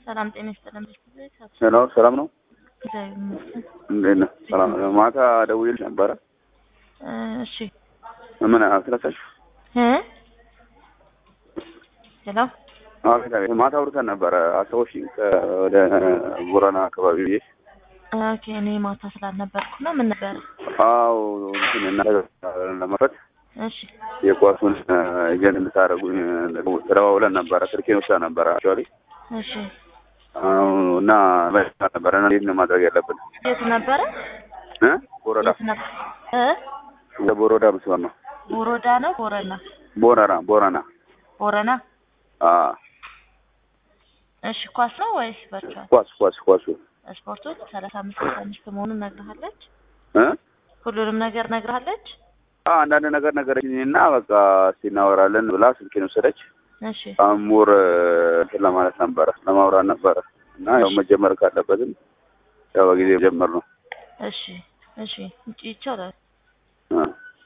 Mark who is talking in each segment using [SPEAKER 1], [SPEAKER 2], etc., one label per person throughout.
[SPEAKER 1] ሰላም ጤና ይስጥልን።
[SPEAKER 2] ሄሎ ሰላም ነው?
[SPEAKER 1] እግዚአብሔር ይመስገን።
[SPEAKER 2] እንዴት ነህ? ሰላም ነው። ማታ ደውዬልሽ ነበረ።
[SPEAKER 1] እ እሺ
[SPEAKER 2] ምን አስረሳሽ?
[SPEAKER 1] እ ሄሎ
[SPEAKER 2] አቤት አቤት። ማታ አውርተን ነበረ አስታወሽኝ? ወደ ቦረና አካባቢ ብዬ
[SPEAKER 1] ኦኬ። እኔ ማታ ስላልነበርኩ ነው። ምን ነበር?
[SPEAKER 2] አዎ እንትን እናንተ ለመፈት
[SPEAKER 1] እሺ
[SPEAKER 2] የኳሱን ኤጀንት እንድታደርጉኝ ተደዋውለን ነበረ። ስልኬን ወስዳ ነበረ አክቹዋሊ
[SPEAKER 1] እሺ።
[SPEAKER 2] እና በዛ ነበረ እና እንዴት ነው ማድረግ ያለብን?
[SPEAKER 1] የት ነበረ?
[SPEAKER 2] እ ቦረዳ
[SPEAKER 1] የት ነበር? እ
[SPEAKER 2] ወደ ቦረዳ መስመር ነው።
[SPEAKER 1] ቦሮዳ ነው ቦረና?
[SPEAKER 2] ቦረና ቦረና
[SPEAKER 1] ቦረና።
[SPEAKER 2] አ
[SPEAKER 1] እሺ ኳስ ነው ወይስ ቨርቹዋል?
[SPEAKER 2] ኳስ ኳስ ኳሱ
[SPEAKER 1] ስፖርቱ ሰላሳ አምስት ሰላሳ አምስት መሆኑን ነግረሃለች?
[SPEAKER 2] እ
[SPEAKER 1] ሁሉንም ነገር ነግረሃለች?
[SPEAKER 2] አ አንዳንድ ነገር ነገረችኝ እና በቃ እስቲ እናወራለን ብላ ስልኬን ወሰደች።
[SPEAKER 1] እሺ
[SPEAKER 2] አሙር እንትን ለማለት ነበረ ለማውራት ነበረ እና ያው መጀመር ካለበትም ያው በጊዜ መጀመር ነው።
[SPEAKER 1] እሺ እሺ ይቻላል።
[SPEAKER 2] እ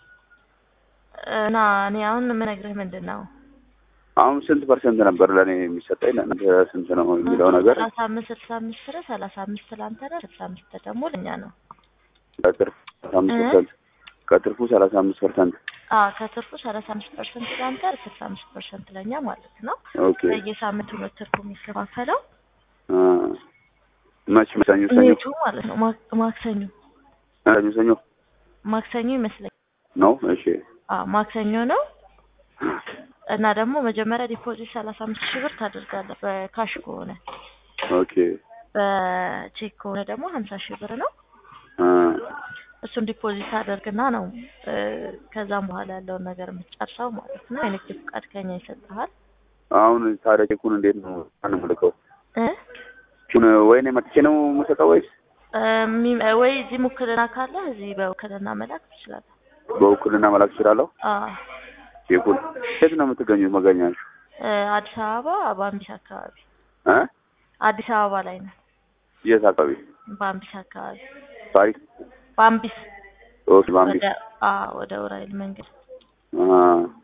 [SPEAKER 1] እና እኔ አሁን የምነግርህ ምንድን ነው
[SPEAKER 2] አሁን ስንት ፐርሰንት ነበር ለእኔ የሚሰጠኝ ለእናንተ ስንት ነው የሚለው ነገር
[SPEAKER 1] ሰላሳ አምስት ስልሳ አምስት ፍረ ሰላሳ አምስት ለአንተ ነው፣ ስልሳ አምስት ደግሞ ለእኛ ነው።
[SPEAKER 2] ከትርፉ ሰላሳ አምስት ፐርሰንት ከትርፉ ሰላሳ አምስት ፐርሰንት
[SPEAKER 1] አዎ ከትርፉ ሰላሳ አምስት ፐርሰንት ለአንተ ስልሳ አምስት ፐርሰንት ለእኛ ማለት ነው።
[SPEAKER 2] ኦኬ
[SPEAKER 1] በየሳምንቱ ነው ትርፉ የሚከፋፈለው
[SPEAKER 2] አ መች ሰኞ ሰኞ
[SPEAKER 1] ኔቱ ማለት ነው። ማክ- ማክሰኞ
[SPEAKER 2] ሰኞ ሰኞ
[SPEAKER 1] ማክሰኞ ይመስለኛል።
[SPEAKER 2] ነው እሺ
[SPEAKER 1] አዎ ማክሰኞ ነው። እና ደግሞ መጀመሪያ ዲፖዚት ሰላሳ አምስት ሺህ ብር ታደርጋለህ በካሽ ከሆነ
[SPEAKER 2] ኦኬ
[SPEAKER 1] በቼክ ከሆነ ደግሞ ሀምሳ ሺህ ብር ነው።
[SPEAKER 2] አ
[SPEAKER 1] እሱን ዲፖዚት አደርግና ነው እ ከዛም በኋላ ያለውን ነገር የምትጨርሰው ማለት ነው። የንግድ ፍቃድ ከኛ ይሰጥሃል
[SPEAKER 2] አሁን ታዲያ ቼኩን እንዴት ነው አንምልከው?
[SPEAKER 1] እ
[SPEAKER 2] ቹን ወይኔ መጥቼ ነው የምሰጠው ወይስ
[SPEAKER 1] እሚ- ወይ እዚህ ውክልና ካለ እዚህ በውክልና መላክ ትችላለህ።
[SPEAKER 2] በውክልና መላክ እችላለሁ?
[SPEAKER 1] አዎ
[SPEAKER 2] ቼኩን የት ነው የምትገኙት? መገኛችሁ
[SPEAKER 1] እ አዲስ አበባ በአምቢስ አካባቢ
[SPEAKER 2] እ
[SPEAKER 1] አዲስ አበባ ላይ ነው።
[SPEAKER 2] የት አካባቢ?
[SPEAKER 1] በአምቢስ አካባቢ
[SPEAKER 2] ፓሪስ
[SPEAKER 1] በአምቢስ
[SPEAKER 2] ኦኬ ባምቢ
[SPEAKER 1] ወደ አዎ ወደ ኡራኤል መንገድ
[SPEAKER 2] አ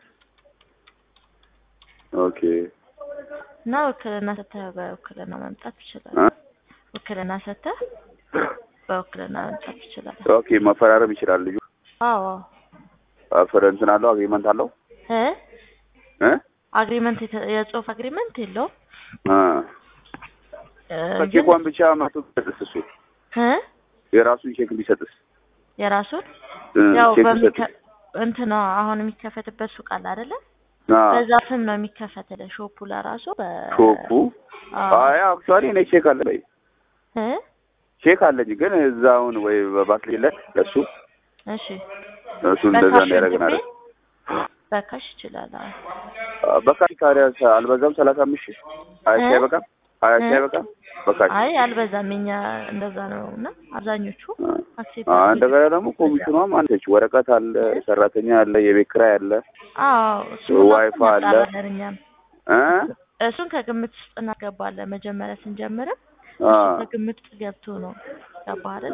[SPEAKER 2] ኦኬ
[SPEAKER 1] እና ውክልና ሰተህ በውክልና መምጣት ትችላለህ።
[SPEAKER 2] እ
[SPEAKER 1] ውክልና ሰተህ በውክልና መምጣት ትችላለህ።
[SPEAKER 2] ኦኬ መፈራረም ይችላል ልጁ
[SPEAKER 1] አዎ
[SPEAKER 2] አፈር እንትን አለው አግሪመንት አለው
[SPEAKER 1] እ
[SPEAKER 2] እ
[SPEAKER 1] አግሪመንት የተ- የጽሁፍ አግሪመንት የለውም
[SPEAKER 2] አ
[SPEAKER 1] እ ግን
[SPEAKER 2] ቼኳን ብቻ መቶ ቢሰጥስ እሱ
[SPEAKER 1] እ
[SPEAKER 2] የራሱን ቼክ ቢሰጥስ
[SPEAKER 1] የራሱን
[SPEAKER 2] እ
[SPEAKER 1] ያው
[SPEAKER 2] ቼክ
[SPEAKER 1] በሚከ
[SPEAKER 2] ቢሰጥስ
[SPEAKER 1] እንትን ነው አሁን የሚከፈትበት ሱቅ አለ አይደለ?
[SPEAKER 2] አ
[SPEAKER 1] በዛ ስም ነው የሚከፈትልህ ሾፑ ለራሱ በ
[SPEAKER 2] ሾፑ
[SPEAKER 1] አዎ
[SPEAKER 2] አይ አክቹዋሊ እኔ ቼክ አለ በይ
[SPEAKER 1] እ
[SPEAKER 2] ቼክ አለኝ ግን እዛውን ወይ በባንክ ሌለ ለሱ
[SPEAKER 1] እሺ
[SPEAKER 2] እሱ እንደዛ
[SPEAKER 1] በካሽ
[SPEAKER 2] እንዳያደርገን
[SPEAKER 1] እንትቤ
[SPEAKER 2] አይደል
[SPEAKER 1] በካሽ ይችላል። አዎ
[SPEAKER 2] በካሽ ታዲያ አልበዛም ሰላሳ አምስት ሺህ ሀያ ሺህ
[SPEAKER 1] እ?
[SPEAKER 2] አይበቃም ሀያ ሺህ
[SPEAKER 1] እ?
[SPEAKER 2] አይበቃም በካሽ
[SPEAKER 1] አይ አልበዛም። የኛ እንደዛ ነው እና አብዛኞቹ አክሴፕት
[SPEAKER 2] አ እንደገና ደግሞ ኮሚሽኗም አንተች ወረቀት አለ ሰራተኛ አለ የቤት ኪራይ አለ
[SPEAKER 1] አዎ እሱ
[SPEAKER 2] ዋይፋ አለ።
[SPEAKER 1] እኛም
[SPEAKER 2] እ
[SPEAKER 1] እሱን ከግምት ውስጥ እናገባለን። መጀመሪያ ስንጀምርም
[SPEAKER 2] አ
[SPEAKER 1] እሱ ከግምት ውስጥ ገብቶ ነው ገባህ አይደል?